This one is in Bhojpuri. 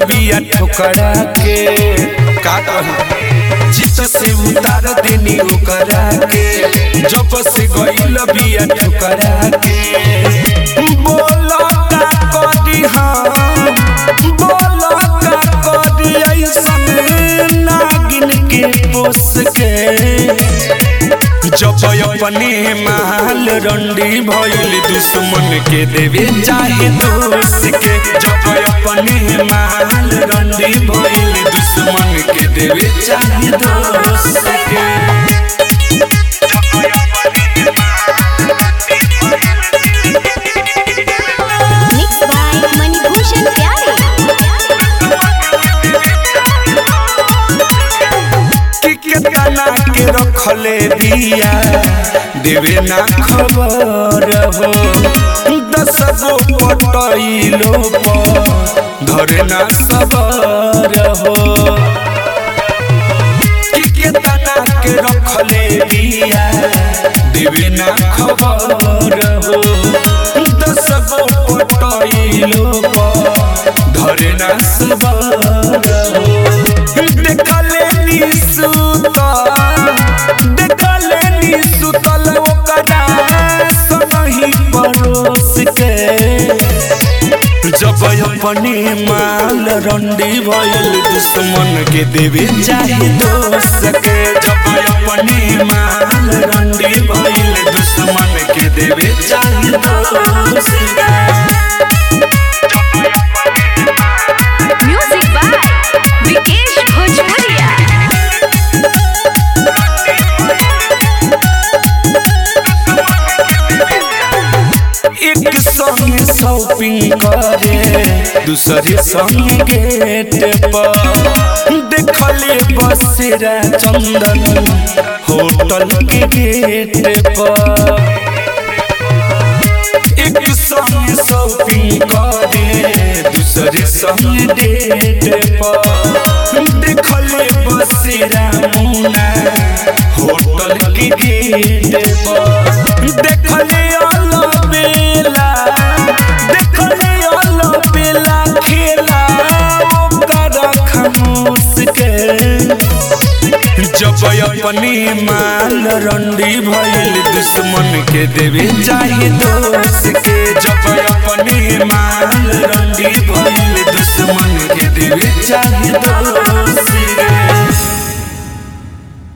बिया ठोकरा के का कही चित से उतार देनी ओकरा के जब से गइल बिया ठोकरा के बोलो का करी हम बोलो का करी ऐसन नागिन के पोस के जब अपने माल रंडी भइल दुश्मन के देवे चाहे दोस्त के जब अपने माल रंडी भइल दुश्मन के देवे चाहे दोस्त के Mixed by Manibhushan Pyare. कि केतना के रखले दिया देवे ना खबर हो दस गो पटैलो पर धरे ना सबर हो कि केतना के रखले दिया देवे ना खबर हो दस गो पटैलो पर धरे ना सबर हो देखले नी सुतल देखले नी सुतल ओकरा सनही परोस के जब अपने माल रंडी भइल दुश्मन के देवे चाहे दोस्त के जब अपने माल रंडी भइल दुश्मन के देवे चाहे दोस्त के Music by Vikesh Bhojpuria. एक संग शॉपिंग करे दूसरे संग गेट पर देखले बसेरा चंदन होटल के गेट पर एक संग शॉपिंग करे दूसरे संग डेट पर देखले बसेरा मुना होटल के गेट पर देखले अलबेला देखले अलबेला खेला ओकर खामोश के जब अपने माल रंडी भइल दुश्मन के देवे चाहे दोस्त के जब अपने माल रंडी भइल दुश्मन के देवे चाहे दोस्त